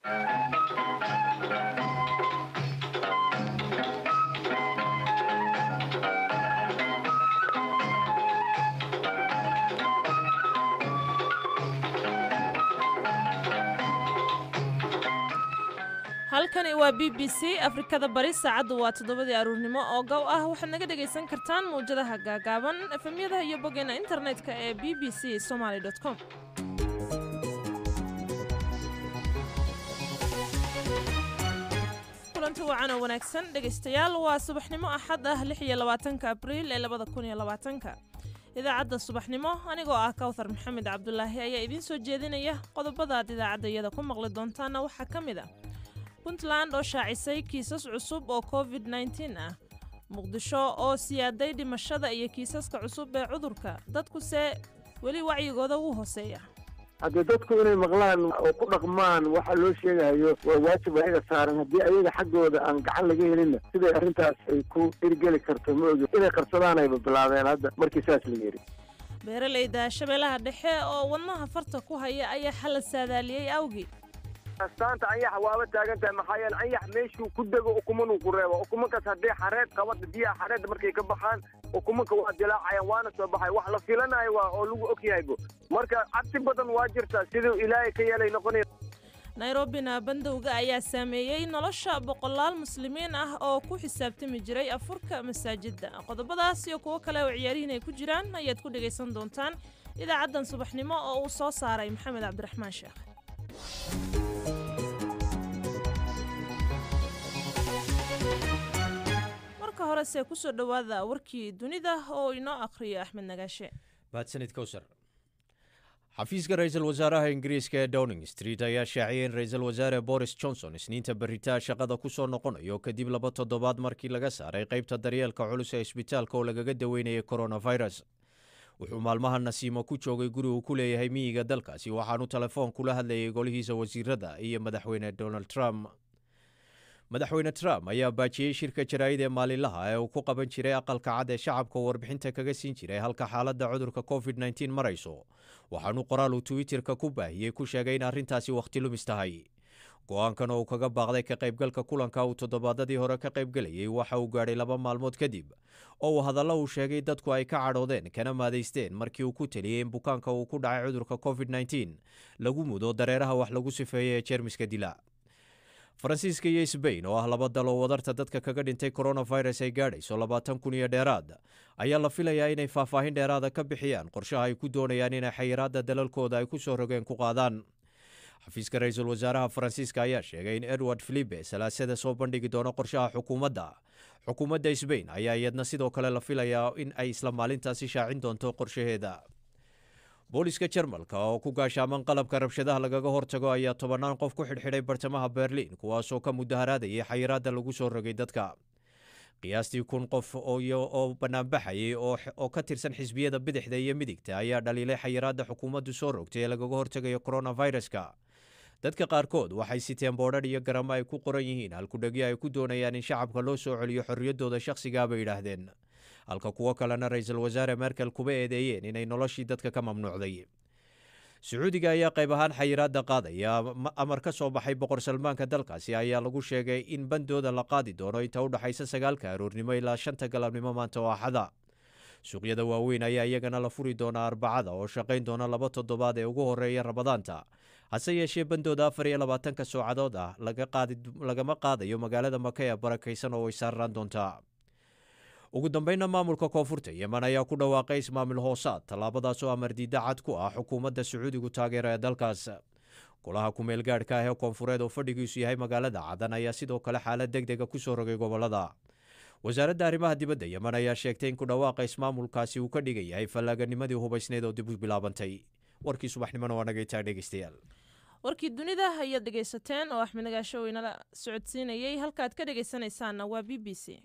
halkani waa b b c afrikada bari saacaddu waa toddobadii aruurnimo oo gow ah waxaad naga dhegaysan kartaan mawjadaha gaagaaban efemyadaha iyo boggeena internetka ee b b c somaly com kulanti wacan oo wanaagsan dhegaystayaal waa subaxnimo axad ah lix iyo labaatanka abriil ee labada kun iyo labaatanka idaacadda subaxnimo anigoo ah kawthar maxamed cabdulaahi ayaa idiin soo jeedinaya qodobadaad idaacadda iyada ku maqli doontaana waxaa ka mid ah puntland oo shaacisay kiisas cusub oo covid nteen ah muqdisho oo siyaaday dhimashada iyo kiisaska cusub ee cudurka dadkuse weli wacyigooda wuu hooseeya haddii dadku inay maqlaan oo ku dhaqmaan waxa loo sheegahayo waa waajib ayaga saaran haddii ayaga xaggooda aan gacan laga helinna siday arrintaas ay ku hirgeli karto ma ogi inay qarsadaan ayba bilaabeen hadda markii saas la yidhi beeralayda shabeellaha dhexe oo wadnaha farta ku haya ayaa xala saadaaliyey awgi astaanta anyax waaba taagan tahay maxaa yeele anyax meeshuu ku dego ukumanuu ku reebo ukumankaas haddii xareed qabada biyaha xareedda markay ka baxaan ukumanka waa dilaacayaan waana soo baxay wax la filanayo waa oo lagu og yahaybo marka cabsi badan waa jirtaa siduu ilaahay ka yeelay noqonaya nairobina bandowga ayaa saameeyey nolosha boqolaal muslimiin ah oo ku xisaabtami jiray afurka masaajidda qodobadaas iyo kuwo kale oo ciyaarihiin ay ku jiraan ayaad ku dhegaysan doontaan idaacaddan subaxnimo oo uu soo saaray maxamed cabdiraxmaan sheekh marka horese kusoo dhowaada warkii dunida oo inoo akhriyo axmed nagaashe mahadsanid kowsar xafiiska ra-iisul wasaaraha ingiriiska ee downing street ayaa shaaciyay in ra-iisul wasaare boris johnson isniinta beritaa shaqada ku soo noqonayo kadib laba toddobaad markii laga saaray qaybta daryeelka culus ee isbitaalka oo lagaga daweynayay coronavirus wuxuu maalmaha nasiimo ku joogay guri uu ku leeyahay miyiga dalkaasi waxaanu telefoon kula hadlayay golihiisa wasiirada iyo madaxweyne donald trump madaxweyne trump ayaa baajiyey shirka jaraa'id ee maalinlaha ee uu ku qaban jiray aqalka cad ee shacabka warbixinta kaga siin jiray halka xaaladda cudurka covid nteen marayso waxaanu qoraal uu twitterka ku baahiyey ku sheegay in arrintaasi wakhti lumis tahay go-aankan oo uu kaga baaqday ka qaybgalka kulanka uu toddobaadadii hore ka qaybgelayay waxa uu gaadhay laba maalmood kadib oo uu hadallo uu sheegay dadku ay ka cadhoodeen kana maadaysteen markii uu ku teliyey in bukaanka uu ku dhacay cudurka covid nteen lagu mudo dareeraha wax lagu sifeeya ee jeermiska dila faransiiska iyo sbain oo ah laba dal oo wadarta dadka kaga dhintay coronavirus ay gaadhayso labaatan kun iyo dheeraad ayaa la filayaa inay faahfaahin dheeraada ka bixiyaan qorshaha ay ku doonayaan inay xayiraadda dalalkooda ay ku soo rogeen ku qaadaan xafiiska ra-iisul wasaaraha faransiiska ayaa sheegay in edward filipe salaasada soo bandhigi doono qorshaha xukuumadda xukuumadda sbain ayaa iyadna sidoo kale la filayaa in ay isla maalintaasi shaacin doonto qorshaheeda booliska jarmalka oo ku gaashaaman qalabka rabshadaha lagaga hortago ayaa tobannaan qof ku xidhxidhay bartamaha berliin kuwaasoo ka mudaharaadayay xayiraadda lagu soo rogay dadka qiyaastii kun qof oo bannaanbaxayay oo ka tirsan xisbiyada bidixda iyo midigta ayaa dhaliilay xayiraadda xukuumaddu soo rogtay ee lagaga hortegayo coronaviruska dadka qaarkood waxay siteen boodhadh iyo garamo ay ku qoran yihiin halkudhegyo ay ku doonayaan in shacabka loo soo celiyo xorriyaddooda shakhsigaa bay yidhaahdeen halka kuwo kalena ra-iisul wasaare merkel kuba eedeeyeen inay noloshii dadka ka mamnuucday sacuudiga ayaa qayb ahaan xayiraadda qaadaya amar ka soo baxay boqor salmaanka dalkaasi ayaa lagu sheegay in bandooda la qaadi doono inta u dhexaysa sagaalka aroornimo ilaa shanta galabnimo maanta oo axada suuqyada waaweyn ayaa iyagana la furi doonaa arbacada oo shaqayn doona laba toddobaad ee ugu horeeya rabadaanta hase yeeshee bandooda afar iyo labaatanka soocadood ah lagama qaadayo magaalada maka ee barakaysan oo way saarnaan doontaa ugu dambeynna maamulka koonfurta yeman ayaa ku dhawaaqay ismaamil hoosaad tallaabadaas oo amardiida cad ku ah xukuumadda sacuudigu taageera ee dalkaas golaha kumeel gaadhka ah ee koonfureed oo fadhigiisu yahay magaalada cadan ayaa sidoo kale xaalad deg dega ku soo rogay gobolada wasaaradda arrimaha dibadda yeman ayaa sheegtay in ku dhawaaqa ismaamulkaasi uu ka dhigan yahay fallaaganimadii hubaysneed oo dib u bilaabantay warkii subaxnimona waa nagaytaa dhegeystayaal warkii dunida ayaad dhegaysateen oo axmed nagaasho uu inala socodsiinayey halkaad ka dhegaysanaysaanna waa b b c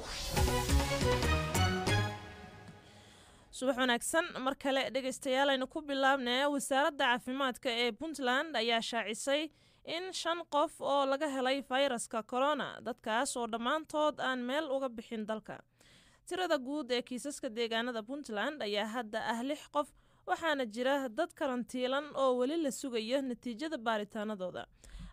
subax wanaagsan mar kale dhegaystayaal aynu ku bilaabnee wasaaradda caafimaadka ee puntland ayaa shaacisay in shan qof oo laga helay fayraska corona dadkaas oo dhammaantood aan meel uga bixin dalka tirada guud ee kiisaska deegaanada puntland ayaa hadda ah lix qof waxaana jira dad karantiilan oo weli la sugayo natiijada baaritaanadooda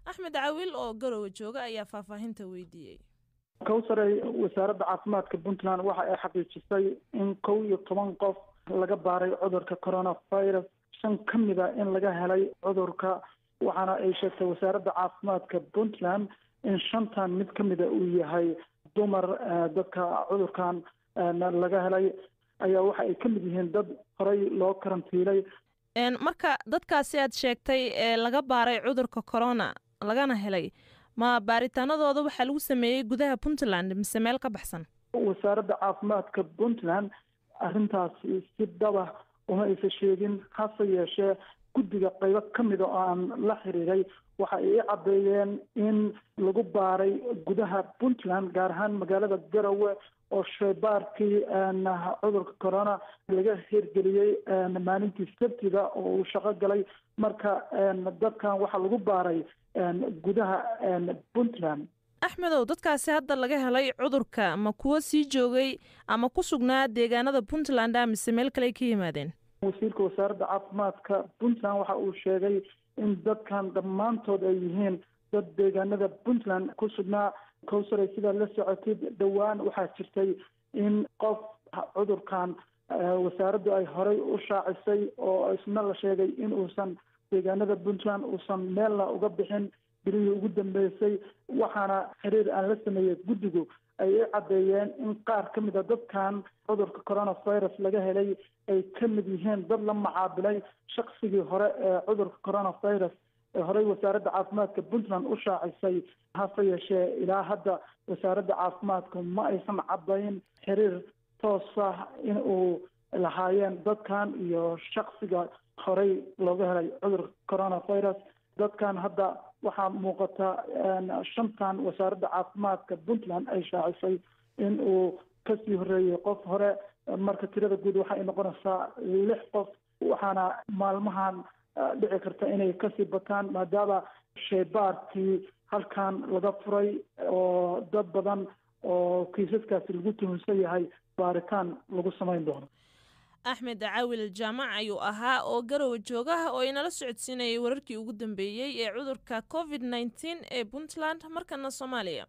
axmed cawiil oo garowe jooga ayaa faahfaahinta weydiiyey kowsarey wasaaradda caafimaadka puntland waxa ay xaqiijisay in kow iyo toban qof laga baaray cudurka coronavirus shan ka mid a in laga helay cudurka waxaana ay sheegtay wasaaradda caafimaadka puntland in shantan mid ka mida uu yahay dumar dadka cudurkan laga helay ayaa waxa ay ka mid yihiin dad horey loo karantiilay marka dadkaasi aad sheegtay ee laga baaray cudurka corona lagana helay ma baaritaanadooda waxaa lagu sameeyey gudaha puntland mise meel ka baxsan wasaaradda caafimaadka puntland arrintaasi si dhaba uma aysa sheegin hase yeeshee guddiga qaybo ka mida oo aan la xiriiray waxa ay i caddeeyeen in lagu baaray gudaha puntland gaar ahaan magaalada garowe oo shaybaarkii cudurka corona laga hirgeliyey maalintii sabtida oo uu shaqo galay marka dadkan waxaa lagu baaray gudaha puntland axmedow dadkaasi hadda laga helay cudurka ma kuwo sii joogay ama ku sugnaa deegaanada puntland a mise meel kale ay ka yimaadeen wasiirka wasaaradda caafimaadka puntland waxa uu sheegay in dadkan dhammaantood ay yihiin dad deegaanada puntland ku sugnaa kowsaray sidaad la socotid dhowaan waxaa jirtay in qof cudurkan wasaaraddu ay horey u shaacisay oo isna la sheegay in uusan deegaanada puntland uusan meelna uga bixin bilihii ugu dambeysay waxaana xiriir aan la sameeyey guddigu ay i caddeeyeen in qaar ka mid a dadkan cudurka coronavirus laga helay ay ka mid yihiin dad la macaabilay shaksigii hore ee cudurka coronavirus ee horey wasaaradda caafimaadka puntland u shaacisay hase yeeshee ilaa hadda wasaaradda caafimaadku ma aysan caddayn xiriir toos ah in uu lahaayeen dadkan iyo shaksiga horey looga helay cudurka coronavirus dadkan hadda waxaa muuqata shantan wasaaradda caafimaadka puntland ay shaacisay in uu kasii horeeyey qof hore marka tirada guud waxay noqonaysaa lix qof waxaana maalmahan dhici karta inay kasii bataan maadaama shaybaarkii halkan laga furay oo dad badan oo kiisaskaasi lagu tuhunsan yahay baaritaan lagu samayn doono axmed caawil jaamac ayuu ahaa oo garowe joogaha oo inala socodsiinayay wararkii ugu dambeeyey ee cudurka covid nneteen ee puntland markana soomaaliya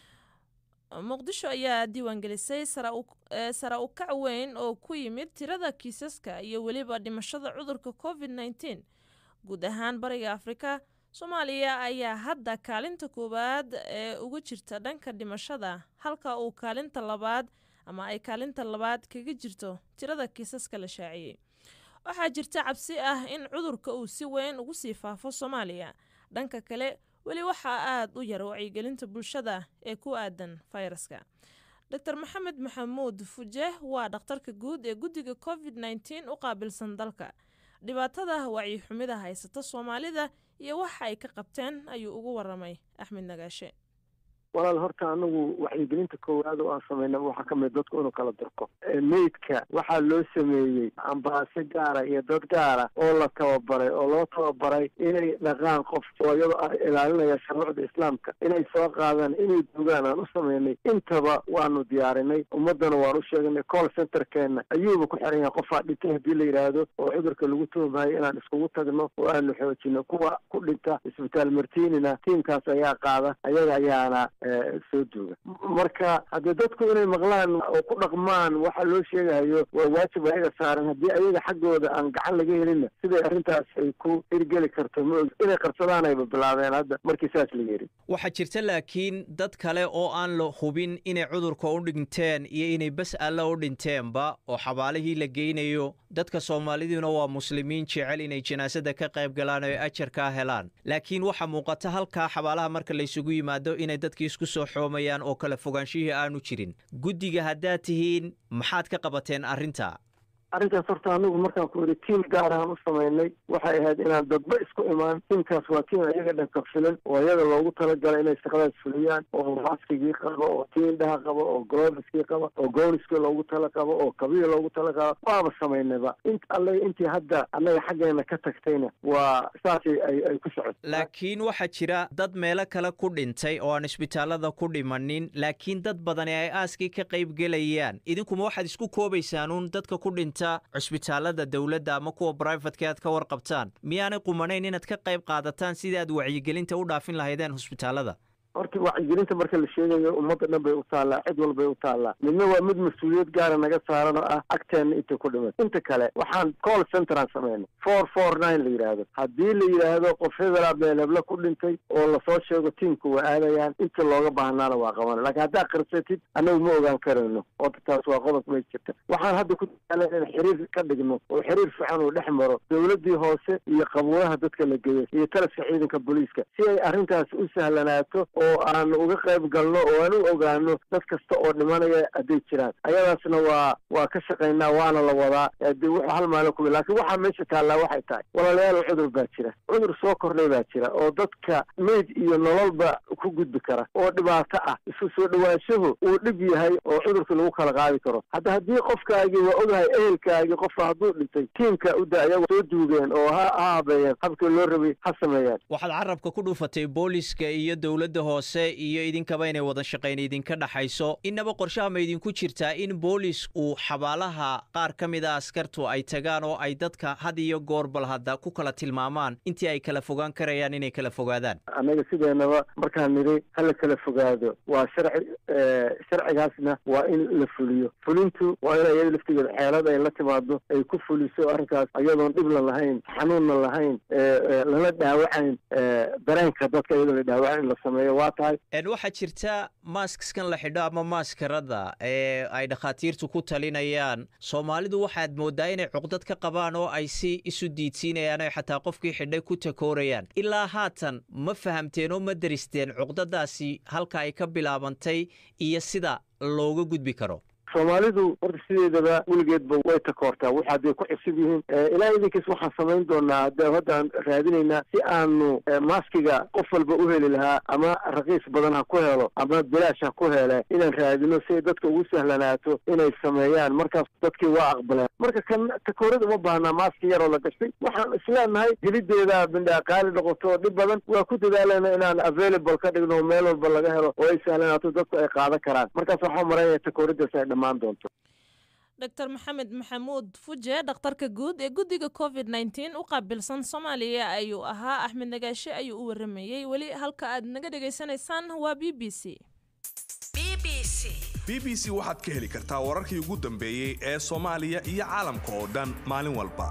muqdisho ayaa diiwaan gelisay sara u kac weyn oo ku yimid tirada kiisaska iyo weliba dhimashada cudurka covid nneteen guud ahaan bariga afrika soomaaliya ayaa hadda kaalinta koowaad ee uga jirta dhanka dhimashada halka uu kaalinta labaad ama ay kaalinta labaad kaga jirto tirada kiisaska la shaaciyey waxaa jirta cabsi ah in cudurka uu si weyn ugu sii faafo soomaaliya dhanka kale weli waxaa aada u yar wacyigelinta bulshada ee ku aadan fayraska doctor maxamed maxamuud fuje waa dhakhtarka guud ee guddiga covid nneteen u qaabilsan dalka dhibaatada wacyixumida haysata soomaalida iyo waxa ay ka qabteen ayuu ugu waramay axmed nagaashe walaal horta anagu waxyigelinta koowaad oo aan samaynaba waxaa ka mid dadku inuu kala durko meydka waxaa loo sameeyey ambaase gaara iyo dad gaara oo la tababaray oo loo tababaray inay dhaqaan qof oo iyadoo ilaalinaya shuruucda islaamka inay soo qaadaan inay dugaan aan u samaynay intaba waanu diyaarinay ummadana waan u sheeganay call centerkeena ayuuba ku xiran yahay qofaa dhintay haddii la yidhaahdo oo cudurka lagu tuumayo inaan iskugu tagno oo aanu xoojino kuwa ku dhinta isbitaal martinina tiimkaas ayaa qaada ayaga ayaana soo duuga marka haddii dadku inay maqlaan oo ku dhaqmaan waxa loo sheegayo waa waajib ayaga saaran haddii ayaga xaggooda aan gacan laga helinna siday arrintaas ay ku hirgeli karto ma og inay qarsadaan ayba bilaabeen hadda markii saas la yeri waxaa jirta laakiin dad kale oo aan la hubin inay cudurka u dhinteen iyo inay bas alla u dhinteenba oo xabaalihii la geynayo dadka soomaaliduuna waa muslimiin jecel inay janaasada ka qayb galaan oo ay ajarkaa helaan laakiin waxaa muuqata halkaa xabaalaha marka laysugu yimaado inay dadkii isku soo xoomayaan oo kala fogaanshihii aanu jirin guddiga haddaad tihiin maxaad ka qabateen arrinta arrintaas horta anagu markaan ku yidhi tiim gaarahaan u samaynay waxay ahayd inaan dadba isku imaan tiimkaas waa tiim ayaga dhan ka filan oo ayaga loogu talagalay inay shaqadaas fuliyaan oo maskigii qaba oo tiindhaha qaba oo gloviskii qaba oo gowniskii loogu tala qabo oo kabihi loogu tala qabo waaba samaynayba int alle intii hadda annaga xaggeena ka tagtayna waa saasay ay ay ku socota laakiin waxaa jira dad meelo kale ku dhintay oo aan isbitaallada ku dhimanin laakiin dad badani ay aaskii ka qayb gelayaan idinkuma waxaad isku koobaysaanuun dadka ku dhintay jirta cusbitaalada dowladda ama kuwa brivatka aad ka warqabtaan miyaanay qumanayn inaad ka qayb qaadataan sidii aad wacyigelinta u dhaafin lahaydeen hosbitaalada horta wacyigelinta marka la sheegayo ummadda dhan bay u taallaa cid walbay u taallaa midna waa mid mas-uuliyad gaara naga saaran oo ah agteenna inta ku dhiman inta kale waxaan call centeraan sameynay four four nine la yidhaahdo haddii la yidhaahdo qof hebelaa beelebla ku dhintay oo lasoo sheego tiimka waa aadayaan inta looga baahnaana waa qabana laakiin haddaa qarsatid annagu ma ogaan karayno horta taas waa qodob may jirta waxaan hadda ku dadaala in xiriir ka dhigno oo xiriir fiican uu dhex maro dowladdii hoose iyo qabwadaha dadka la geeyo iyo taliska ciidanka booliiska si ay arrintaas u sahlanaato oo aan uga qayb galno oo aan u ogaano dad kasta oo dhimanaya hadday jiraan ayadaasna waa waa ka shaqaynaa waana la wadaa de wuxuu hal maalin ku laakiin waxaa meesha taallaa waxay tahay walaalayaal cudur baa jira cudur soo kordhay baa jira oo dadka meyd iyo nololba ku gudbi kara oo dhibaato ah isu soo dhawaanshahu uu dhib yahay oo cudurka lagu kala qaadi karo hadda haddii qofkaagii waa ogahay ehelkaagii qofka hadduu dhintay tiimka u da ayaga soo duugeen oo ha ha habeeyeen habkii loo rabay ha sameeyaan waxaad carabka ku dhufatay booliska iyo dowladda hoose iyo idinkaba inay wada shaqayn idinka dhaxayso innaba qorshaha ma idinku jirtaa in boolis uu xabaalaha qaar ka mid a askartu ay tagaan oo ay dadka had iyo goor bal hadda ku kala tilmaamaan intii ay kala fogaan karayaan inay kala fogaadaan annaga sideenaba markaan nidhi hala kala fogaado waa sharci sharcigaasna waa in la fuliyo fulintu waa in iyada laftigeeda xeelad ay la timaado ay ku fuliso arrinkaas iyadoon dhibla lahayn xanuunna lahayn lala dhaawacayn dareenka dadka iyadoo la dhaawacayn in la sameeyo waa tahay waxaa jirta maaskaskan la xidho ama maaskarada ee ay dhakhaatiirtu ku talinayaan soomaalidu waxaad moodaa inay cuqdad ka qabaan oo ay si isu diidsiinayaan o xataa qofkii xidhay ku takoorayaan ilaa haatan ma fahamteen oo ma daristeen cuqdadaasi halka ay ka bilaabantay iyo sida looga gudbi karo soomaalidu horta sideedaba weligeedba way takoortaa wax hadday ku cusub yihiin ilaa idinkiis waxaan samayn doonaa de haddaan raadinaynaa si aanu maskiga qof walba u heli lahaa ama raqiis badan ha ku helo ama bilaash ha ku hele inaan raadino si ay dadka ugu sahlanaato inay sameeyaan markaas dadkii waa aqbaleen marka kan takoorada uma baahnaa maski yaroo la gashtay waxaan isleenahay helideeda mindhaa qaali noqoto dhib badan waa ku dadaaleyna inaan available ka dhigno meel walba laga helo oo ay sahlanaato dadku ay qaadan karaan markaas waxaa maraynaya takooradaas ay dhammaan doonto dr maxamed maxamuud fuje dhakhtarka guud ee guddiga covid nteen u qaabilsan soomaaliya ayuu ahaa axmed nagaashe ayuu u waramayey weli halka aad naga dhegaysanaysaan waa b b c b b c waxaad ka heli kartaa wararkii ugu dambeeyey ee soomaaliya iyo caalamka oo dhan maalin walba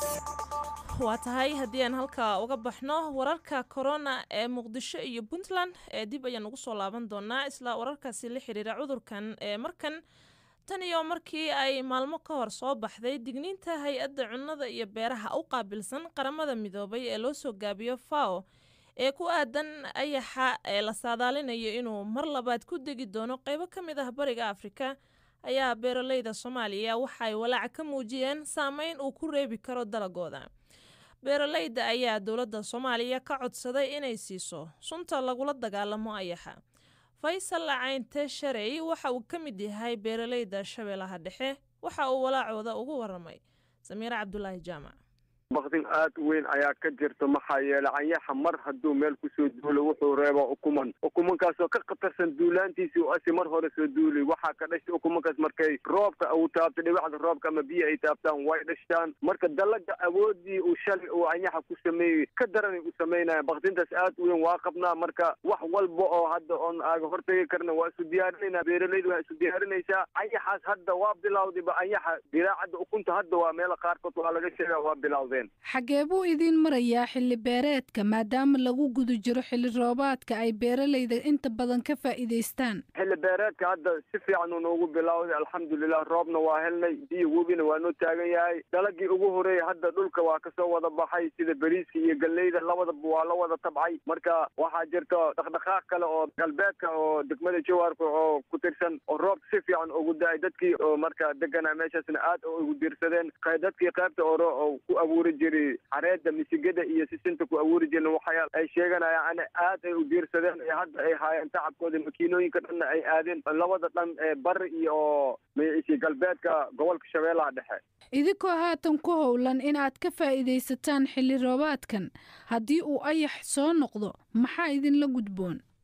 waa tahay haddii aan halkaa uga baxno wararka korona ee muqdisho iyo puntland ee dib ayaan ugu soo laaban doonaa isla wararkaasi la xiriira cudurkan ee markan tan iyo markii ay maalmo ka hor soo baxday digniinta hay-adda cunnada iyo beeraha u qaabilsan qaramada midoobay ee loo soo gaabiyo fao ee ku aadan ayaxa ee la saadaalinayo inuu mar labaad ku degi doono qeybo ka mid ah bariga afrika ayaa beeraleyda soomaaliya waxa ay walaac ka muujiyeen saameyn uu ku reebi karo dalagooda beeraleyda ayaa dowladda soomaaliya ka codsaday inay siiso sunta lagula dagaalamo ayaxa faysal caynte sharey waxa uu ka mid yahay beeraleyda shabeellaha dhexe waxa uu walaacooda ugu waramay samiire cabdulaahi jaamac bakdin aad u weyn ayaa ka jirta maxaa yeelay canyaxa mar hadduu meel kusoo duulo wuxuu reeba ukuman ukumankaasoo ka khatarsan duulaantiisii u asi mar hore soo duulay waxaa ka dhashtay ukumankaas markay roobka uu taabto dhibacda roobka ama biyo ay taabtaan way dhashtaan marka dalaga awoodii uu shalay uu canyaxa ku sameeyey ka daranay u samaynaya bakdintaas aad u weyn waa qabnaa marka wax walba oo hadda oon aaga hortagi karna waa isu diyaarinayna beeraleydu waa isu diyaarinaysaa canyaxaas hadda waa bilawdayba canyaxa dilaacadda ukunta hadda waa meela qaarkood waa laga sheega waa bilawday xagee buu idiin marayaa xilli beereedka maadaama lagu guda jiro xilli roobaadka ay beeralayda inta badan ka faa'iidaystaan xilli beereedka hadda si fiican uu noogu bilowday alxamdulilah roobna waa helnay biyo webina waa noo taagan yahay dalagii ugu horeeyay hadda dhulka waa kasoo wada baxay sida beriiska iyo galleyda labadaba waa la wada tabcay marka waxaa jirta dhaqdhaqaaq kale oo galbeedka oo degmada jawaarka oo ku tirsan oo roobka si fiican ugu da-ay dadkii oo marka deganaa meeshaasna aad ugu diirsadeen dadkii qaybta ore oo ku abuuri jiray xareeda misigada iyo sisinta ku abuuri jiren waxyaal ay sheeganayaan aad ay u diirsadeen hadda ay haayeen tacabkooda makiinooyinka dhanna ay aadeen labada dhan ee bari iyo magiciisi galbeedka gobolka shabeellaha dhexe idinkoo haatan ku howlan inaad ka faa'iidaysataan xilli roobaadkan haddii uu ayax soo noqdo maxaa idinla gudboon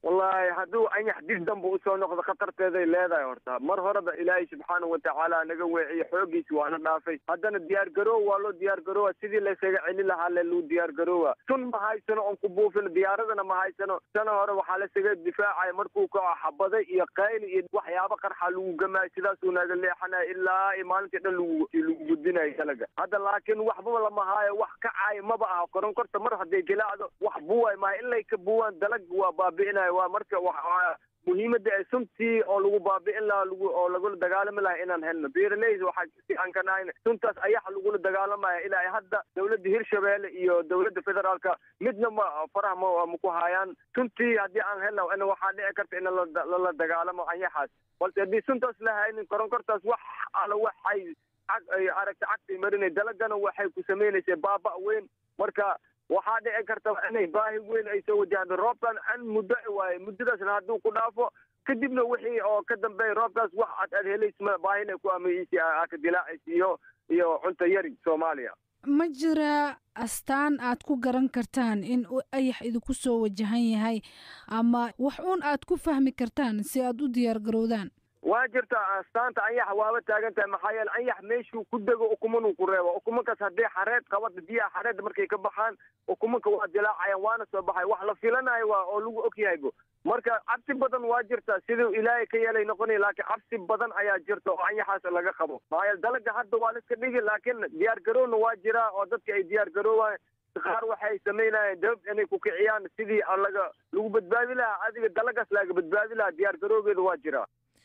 wallaahi hadduu anyax dib damba usoo noqdo khatarteeday leedahay horta mar horeba ilaahay subxaanahu watacaala naga weeciye xoogiisi waana dhaafay haddana diyaar garoow waa loo diyaar garoowa sidii laysaga celi lahaa le luu diyaar garoowa sun ma haysano oon ku buufin diyaaradana ma haysano sana hore waxaa lasaga difaacaya markuu kaco xabaday iyo qayli iyo waxyaabo qarxa lagu gamaayo sidaasuu naga leexanaya ilaa i maalintii dhan lagu lagu gudbinayo dalaga hadda laakiin waxbaba lama haayo wax kacaayo maba aha koronkorta mar hadday galaacdo wax buwaay maaha ilay ka buwaan dalag waa baabi'inayo waa marka wa muhiimadda ee suntii oo lagu baabi'in lahaa lagu oo lagula dagaalami lahaa inaan helno beeraleyda waxaa si aan ka nahayn suntaas ayax lagula dagaalamaya ilaa hadda dawladda hirshabeelle iyo dawladda federaalka midna ma faraha ma maku hayaan suntii haddii aan helno in waxaa dhici karta in lala dagaalamo anyaxaas balse haddii suntaas la haynin koronkortaas wax ala waxay aragta cagtay marinay dalagana waxay ku samaynaysaa baaba weyn marka waxaa dhici karta inay baahi weyn ay soo wajahdo roobkan an muddo waaye muddadaasna hadduu ku dhaafo kadibna wixii oo ka dambeeya roobkaas wax aad aad helaysma baahina ku amayisi aa ka dilaacaysa iyo iyo cunto yari soomaaliya ma jira astaan aad ku garan kartaan in ayax idinku soo wajahan yahay ama wax uun aad ku fahmi kartaan si aad u diyaar garowdaan waa jirta astaanta anyax waaba taagan tahay maxaa yeele anyax meeshuu ku dego ukumanuu ku reebo ukumankaas haddii xareed qabada biyaha xareedda markay ka baxaan ukumanka waa dilaacayaan waana soo baxay wax la filanayo waa oo lagu og yahaybo marka cabsi badan waa jirta siduu ilaahay ka yeelay noqonaya laakiin cabsi badan ayaa jirta oo anyaxaas laga qabo maxaa yeele dalaga hadda waa la iska dhigi laakiin diyaar garowna waa jiraa oo dadka ay diyaar garoowaan qaar waxay samaynayeen dabab inay ku kiciyaan sidii laga lagu badbaadi lahaa adiga dalagaas laga badbaadi lahaa diyaar garowgeeda waa jiraa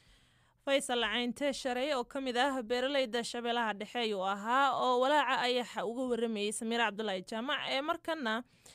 faysal cayntee sharey oo ka mid ah beeraleyda shabeellaha dhexe ayuu ahaa oo walaaca ayaxa uga waramayey samiire cabdulaahi jaamac ee markana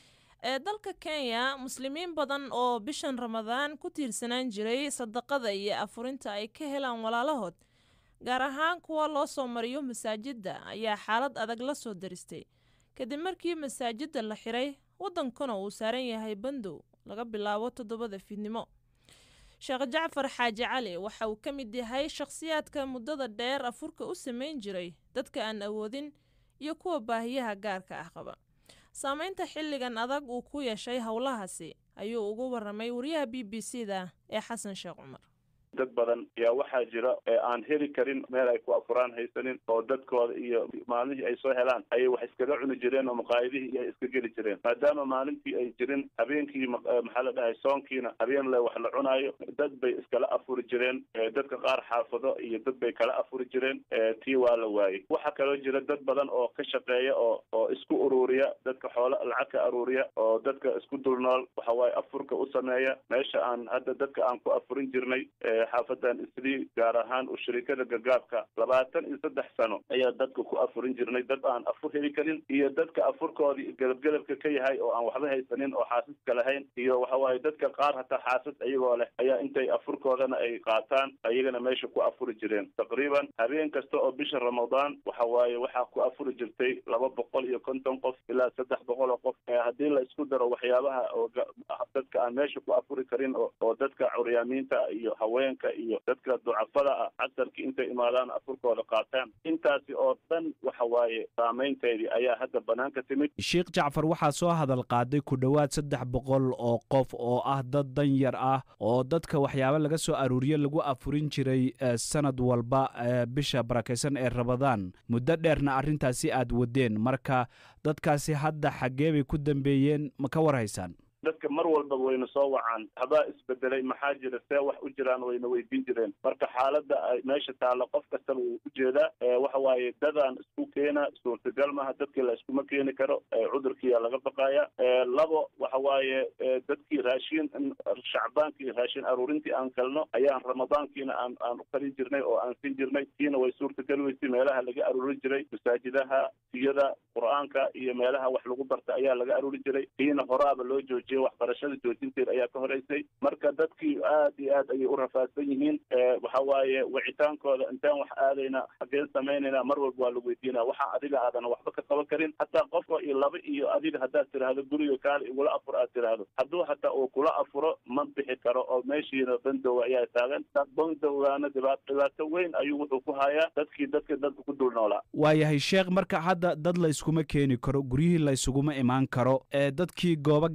ee dalka kenya muslimiin badan oo bishan ramadaan ku tiirsanaan jiray sadaqada iyo afurinta ay ka helaan walaalahood gaar ahaan kuwa loo soo mariyo masaajidda ayaa xaalad adag la soo daristay kadib markii masaajidda la xiray waddankuna uu saaran yahay bandow laga bilaabo toddobada fiidnimo sheekh jacfar xaaji cali waxa uu ka mid yahay shakhsiyaadka muddada dheer afurka u samayn jiray dadka aan awoodin iyo kuwa baahiyaha gaarka ah qaba saamaynta xilligan adag uu ku yeeshay howlahaasi ayuu ugu waramay wariyaha b b c da ee xasan sheekh cumar dad badan ayaa waxaa jira ee aan heli karin meel ay ku afuraan haysanin oo dadkooda iyo maalmihii ay soo helaan ayay wax iskaga cuni jireen oo maqaayadihii ay iska geli jireen maadaama maalintii ay jirin habeenkii maxaa la dhahay soonkiina habeen le wax la cunaayo dad bay iskala afuri jireen dadka qaar xaafado iyo dad bay kala afuri jireen tii waa la waayey waxaa kaloo jira dad badan oo ka shaqeeya oo oo isku ururiya dadka xoola lacag ka aruuriya oo dadka isku dulnool waxa waaye afurka u sameeya meesha aan hadda dadka aan ku afurin jirnay xaafadan islii gaar ahaan u shariikada gargaabka labaatan iyo saddex sano ayaa dadka ku afurin jirnay dad aan afur heli karin iyo dadka afurkoodii gelabgelabka ka yahay oo aan waxba haysanin oo xaasiska lahayn iyo waxa waaye dadka qaar hataa xaasas iyagoo leh ayaa intay afurkoodana ay qaataan ayagana meesha ku afuri jireen taqriiban habeen kasta oo bisha ramadaan waxa waaye waxaa ku afuri jirtay laba boqol iyo konton qof ilaa saddex boqol oo qof haddii la isku daro waxyaabaha oo dadka aan meesha ku afuri karin oo dadka curyaamiinta iyo haween iyo dadka ducafada ah casarkii intay imaadaan afurkooda qaataan intaasi oo dhan waxa waaye saamaynteedii ayaa hadda banaanka timid sheekh jacfar waxaa soo hadal qaaday ku dhowaad saddex boqol oo qof oo ah dad dan yar ah oo dadka waxyaaba laga soo aruuriye lagu afurin jiray sanad walba bisha barakaysan ee rabadaan muddo dheerna arrintaasi aad wadeen marka dadkaasi hadda xaggee bay ku dambeeyeen ma ka war haysaan dadka mar walba wayna soo wacaan habaa isbedelay maxaa jira see wax u jiraan wayna weydiin jireen marka xaaladda ay meesha taalla qof kastaba wuu ujeedaa waxa waaye dadaan isku keena suurtagal maha dadkii la iskuma keeni karo cudurkiiyaa laga baqaya labo waxa waaye dadkii raashin shacbaankii raashin aruurintii aan galno ayaan ramadaankiina aan aan u qarin jirnay oo aan sin jirnay kiina way suurtagal weysay meelaha laga aruurin jiray masaajidaha siyada qur-aanka iyo meelaha wax lagu barta ayaa laga aruurin jiray kiina horaaba loo joojiya waxbarashada joojinteeda ayaa ka horeysay marka dadkii aad iyo aad ayay u rafaadsan yihiin waxa waaye wicitaankooda intaan wax aadayna xageen samaynayna mar walba waa la weydiinaa waxa adiga aadan waxba ka qaban karin hataa qofka iyo laba iyo adiga haddaad tiraahdo guriga kaale igula afur aad tiraahdo hadduu hataa uu kula afuro ma bixi karo oo meeshiina bandowa ayaa taagan bandowgaana dhibaato weyn ayuu wuxuu ku hayaa dadkii dadka dadka ku dul noolaa waayahay sheekh marka hadda dad la iskuma keeni karo guryihii la ysuguma imaan karo ee dadkii goobo gaara lagu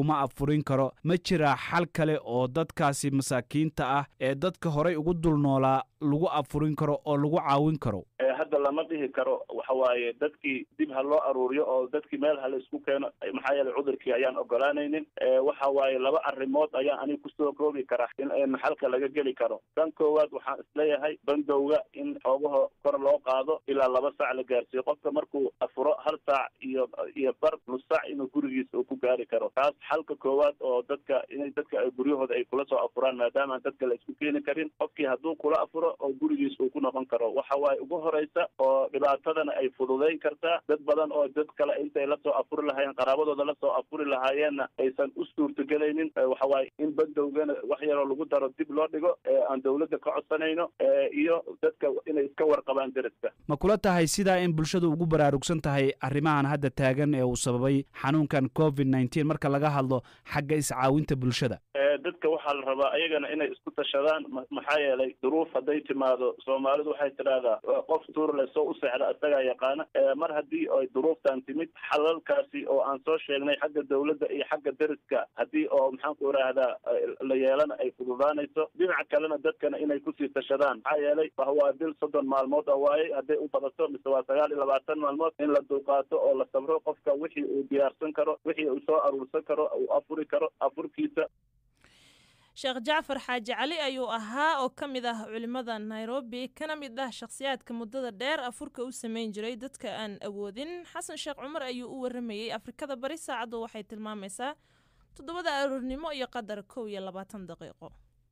laguma afurin karo ma jiraa xal kale oo dadkaasi masaakiinta ah ee dadka horay ugu dul noolaa lagu afurin karo oo lagu caawin karo hadda lama dhihi karo waxa waaye dadkii dib ha loo aruuriyo oo dadkii meel ha la isku keeno maxaa yeelay cudurkii ayaan ogolaanaynin waxa waaye laba arrimood ayaan aniga kusoo koobi karaa in xalka laga geli karo kan koowaad waxaan isleeyahay bandowga in xoogaho kor loo qaado ilaa laba saac la gaarsiiyo qofka markuu afuro hal saac iyo iyo bar nus saac inuu gurigiisa uu ku gaari karo taas xalka koowaad oo dadka inay dadka ay guryahooda ay kula soo afuraan maadaama aan dadka la isku keeni karin qofkii hadduu kula afuro oo gurigiisa uu ku noqon karo waxa waaye ugu horeysa oo dhibaatadana ay fududayn kartaa dad badan oo dad kale intay lasoo afuri lahaayeen qaraabadooda lasoo afuri lahaayeenna aysan u suurtagelaynin waxa waaye in bandowgana wax yaroo lagu daro dib loo dhigo aan dawladda ka codsanayno iyo dadka inay iska warqabaan deriska ma kula tahay sidaa in bulshadu ugu baraarugsan tahay arrimahan hadda taagan ee uu sababay xanuunkan covid nneteen marka laga hadlo xagga iscaawinta bulshada dadka waxaa la rabaa ayagana inay isku tashadaan maxaa yeelay duruuf hadday timaado soomaalidu waxay tidhaahdaa qof tuurle soo u seexda isagaa yaqaana mar haddii ay duruuftan timid xalalkaasi oo aan soo sheegnay xagga dawladda iyo xagga deriska haddii oo maxaan ku idhaahdaa la yeelana ay fududaanayso dhinaca kalena dadkana inay kusii tashadaan maxaa yeelay waa bil soddon maalmood oo waaye hadday u badato mise waa sagaal iyo labaatan maalmood in la dulqaato oo la sabro qofka wixii uu diyaarsan karo wixii uu soo aruursan karo uu afuri karo afurkiisa sheekh jacfar xaaji cali ayuu ahaa oo ka mid ah culimmada nairobi kana mid ah shakhsiyaadka muddada dheer afurka u samayn jiray dadka aan awoodin xasan sheekh cumar ayuu u waramayey afrikada bari saacaddu waxay tilmaamaysaa toddobada aroornimo iyo qadar kow iyo labaatan daqiiqo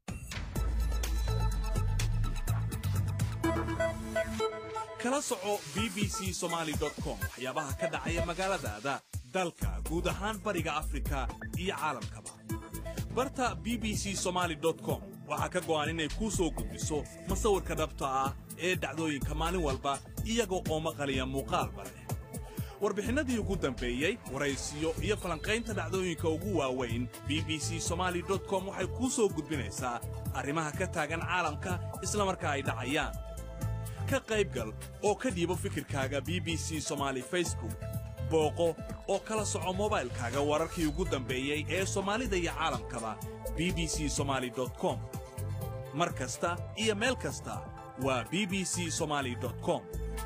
kala soco b b c somaali com waxyaabaha ka dhacaya magaaladaada dalka guud ahaan bariga afrika iyo caalamkaba barta b b c somaali com waxaa ka go'an inay kuu soo gudbiso masawirka dhabta ah ee dhacdooyinka maalin walba iyaga oo maqaliya muuqaalba leh warbixinnadii ugu dambeeyey waraysiyo iyo falanqaynta dhacdooyinka ugu waaweyn b b c somaali com waxay kuu soo gudbinaysaa arrimaha ka taagan caalamka isla marka ay dhacayaan ka qaybgal oo ka dhiibo fikirkaaga b b c somaali facebook booqo oo kala soco mobaylkaaga wararkii ugu dambeeyey ee soomaalida iyo caalamkaba b b c somaali com mar kasta iyo meel kasta waa b b c somaali com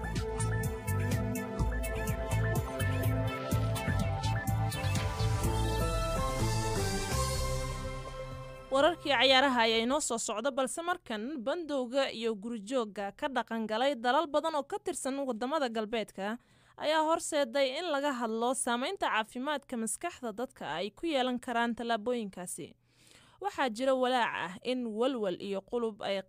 wararkii cayaaraha ayaa inoo soo socda balse markan bandowga iyo gurijoogga ka dhaqangalay dalal badan oo ka tirsan waddamada galbeedka ayaa horseeday in laga hadlo saamaynta caafimaadka maskaxda dadka ay ku yeelan karaan tallaabooyinkaasi waxaa jira walaac ah in walwal iyo qulub ay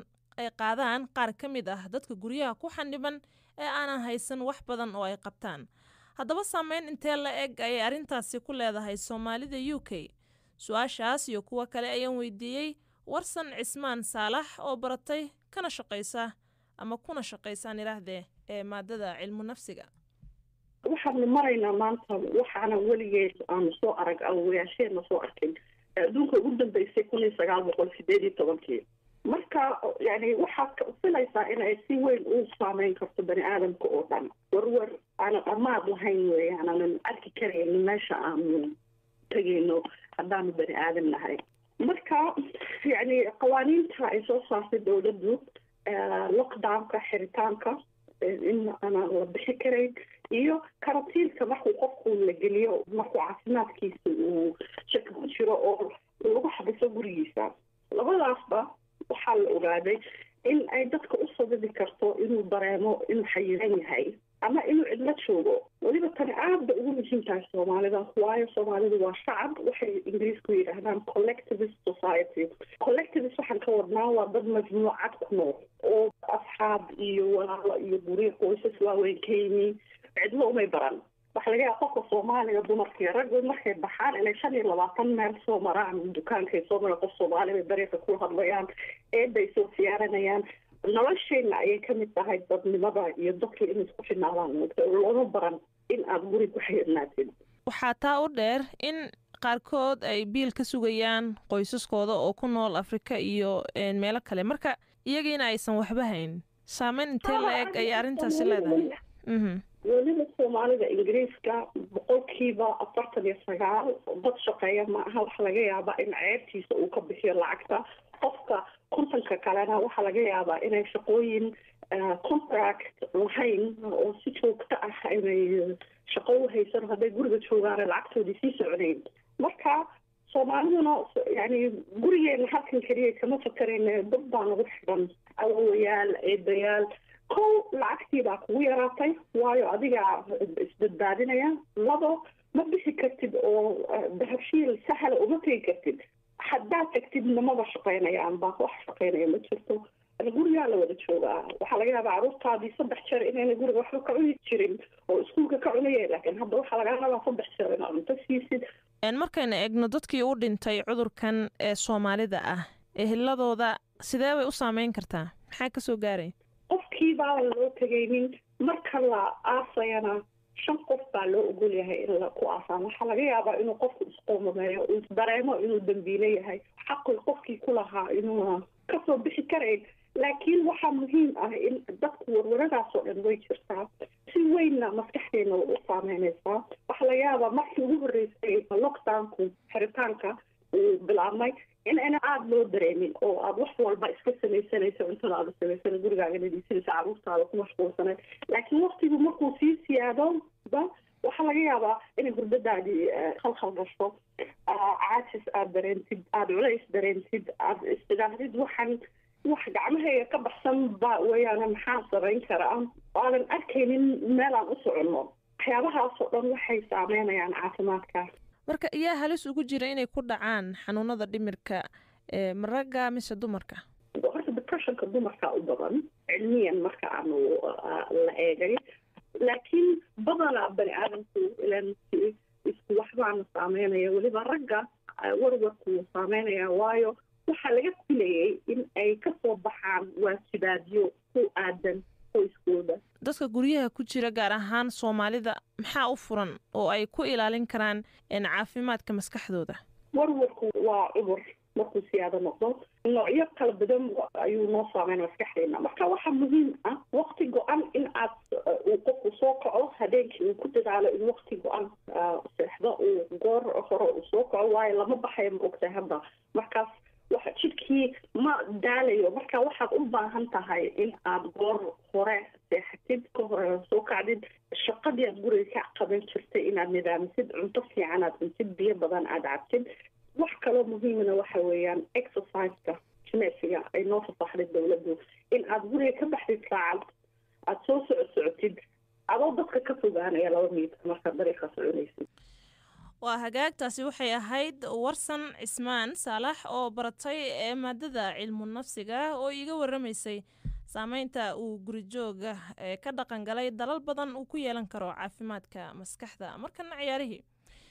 qaadaan qaar ka mid ah dadka guryaha ku xandhiban ee aanan haysan wax badan oo ay qabtaan haddaba saameyn intee la eg ayay arrintaasi ku leedahay soomaalida u k su-aashaas iyo kuwo kale ayaan weydiiyey warsan cismaan saalax oo baratay kana shaqaysa ama kuna shaqaysaan idhaahdee ee maadada cilmu nafsiga waxaanu maraynaa maanta waxaana weligeed aanu soo arag awowayaasheena soo arkin adduunka ugu dambeysay kun iyo sagaal boqol sideed iyo tobankii marka yani waxaad filaysaa in ay si weyn u saameyn karto bani aadamka oo dhan warwar aanan dhammaad lahayn weeyaan aanan arki karaynin meesha aanu tegayno haddaanu bani aadam nahay marka yani qawaaniinta ay soo saartay dawladdu lockdownka xiritaanka in aanan la bixi karayn iyo karantiinka markuu qofku la geliyo markuu caafimaadkiisa uu shaki ku jiro oo lagu xabiso gurigiisa labadaasba waxaa la ogaaday in ay dadka u sababi karto inuu dareemo inuu xayiran yahay ama inuu cidlo joogo weliba tani aad bay ugu muhiim tahay soomaalida waayo soomaalidu waa shacab waxay ingiriisku yidhaahdaan collectivist society collectivist waxaan ka wadnaa waa dad majmuucad ku nool oo asxaab iyo walaalo iyo guryo qoysas waaweyn ka yimi cidlo umay baran waxa laga yaaba qofka soomaaliga dumarkii raggu markay baxaan inay shan iyo labaatan meel soo maraan dukaankay soo maraan qof soomaali bay dariiqa ku hadlayaan eeday soo siyaaranayaan nolosheenna ayay ka mid tahay dadnimada iyo dadka inay isku finaadaan looma baran in aad guri ku xirnaatid waxaa taa u dheer in qaarkood ay biil ka sugayaan qoysaskooda oo ku nool afrika iyo meelo kale marka iyagiina aysan waxba hayn saameyn intee la eg ayay arrintaasi leedahay weliba soomaalida ingiriiska boqolkiiba afartan iyo sagaal dad shaqeeya ma aha waxa laga yaabaa in ceebtiisa uu ka bixiyo lacagta qofka kontonka kalena waxaa laga yaabaa inay shaqooyin contract lahayn oo si joogto ah inay shaqo u haysan hadday guriga joogaan lacagtoodii sii socnayn marka soomaaliduna yani gurigeena halkan keliya kama fakarayna dad baa nagu xidhan awowayaal eedayaal kow lacagtii baa kugu yaraatay waayo adigaa isbadbaadinaya labo ma bixi kartid oo dahabshiil sahla uma tegi kartid haddaad tagtidna maba shaqaynayaanba wax shaqaynaya ma jirto gurigaa la wada joogaa waxaa laga yaabaa caruurtaadii saddex jeer inayna guriga waxba ka cuni jirin oo iskuulka ka cunaya laakiin hadda waxaa lagaa rabaa saddex jeer inaad cunto siisid markaynu eegno dadkii u dhintay cudurkan ee soomaalida ah eheladooda sidee bay u saameyn kartaa maxaa kasoo gaaray qofkii baaban loo tegaynin marka la aasayana shan qof baa loo ogol yahay in la ku aasaan waxaa laga yaabaa inuu qofku isqoomameeyo uu isdareemo inuu dambiile yahay xaqi qofkii ku lahaa inuuna kasoo bixi karayn laakiin waxaa muhiim ah in dadku warwaradaasoo dhan way jirtaa si weynna maskaxdeena way u saameynaysaa waxaa laga yaabaa markii ugu horreysay lockdownku xiritaanka uu bilaabmay in ayna aada loo dareemin oo aada wax walba iska samaysanayso cuntada aada samaysana gurigaaga nadiisinaysa caruurtaada ku mashquulsanayd laakiin waktigu markuu sii siyaadoba waxaa laga yaabaa inay hurdadaadii khalkhal gasho caajis aada dareentid aada culays dareentid aada istidaahdid waxaan wax gacmahayga ka baxsan ba weeyaane maxaa samayn karaa aadan arkaynin meelaan u soconno waxyaabahaasoo dhan waxay saameynayaan caafimaadka marka iyaa halis ugu jira inay ku dhacaan xanuunada dhimirka ma ragga mise dumarka horta depressionka dumarka u badan cilmiyan marka aanu la eegay laakiin badanaa bani aadamku ilan isku waxbaana saameynaya weliba ragga warwarku wuu saameynaya waayo waxaa laga filayay in ay kasoo baxaan waajibaadyo ku aadan qoyskooda dadka guryaha ku jira gaar ahaan soomaalida maxaa u furan oo ay ku ilaalin karaan caafimaadka maskaxdooda warwarku waa cudur markuu siyaado noqdo noocyo kala badan ayuu noo saameyn maskaxdeena marka waxaa muhiim ah wakti go-an in aad uu qofku soo kaco habeenkii uu ku dadaalo in wakti go-an seexdo uu goor hore uu soo kaco waayo lama baxayo ma ogtahay hadda markaas waxa jidhkii ma daalayo marka waxaad u baahan tahay in aad goor hore seexatid ka hore soo kacdid shaqadii aad guriga ka qaban jirtay inaad nidaamisid cunto fiican aad cuntid biyo badan aada cabtid wax kaloo muhiimna waxa weeyaan exerciseka jimicsiga ay noo fasaxday dowladdu in aad guriga ka baxdid saacad aada soo socod socotid adoo dadka ka fogaanaya laba miiter markaad dariiqa soconaysid waa hagaagtaasi waxay ahayd warsan cismaan saalax oo baratay ee maadada cilmu nafsiga oo iiga waramaysay saameynta uu gurijooga ee ka dhaqan galay dalal badan uu ku yeelan karo caafimaadka maskaxda markana ciyaarihii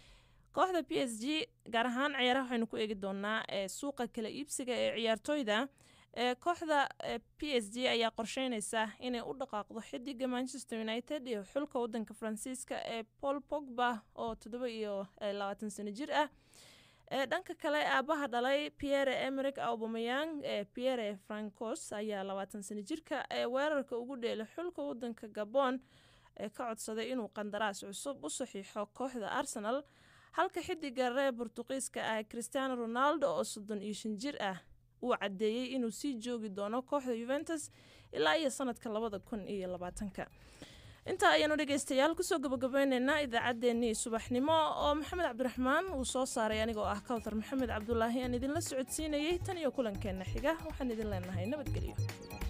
kooxda b s g gaar ahaan ciyaaraha waxaynu ku eegi doonaa ee suuqa kala iibsiga ee ciyaartooyda ee kooxda p s g ayaa qorsheynaysa inay u dhaqaaqdo xidiga manchester united iyo xulka wadanka faransiiska ee paul pogba oo toddoba iyo labaatan sano jir ah dhanka kale aabaha dhalay pierre emeric aubamayang ee pierre francos ayaa labaatan sano jirka ee weerarka ugu dheelay xulka wadanka gabon ee ka codsaday inuu qandaraas cusub u saxiixo kooxda arsenal halka xidiga reer bortuqiiska ah cristiano ronaldo oo soddon iyo shan jir ah uu caddeeyey inuu sii joogi doono kooxda yuventus ilaa iyo sanadka labada kun iyo labaatanka intaa ayaanu dhegeystayaal kusoo gabagabeyneynaa idaacaddeenii subaxnimo oo maxamed cabdiraxmaan uu soo saaray anigoo ah kawtar maxamed cabdulaahi aan idinla socodsiinayay tan iyo kulankeenna xiga waxaan idin leenahay nabadgelyo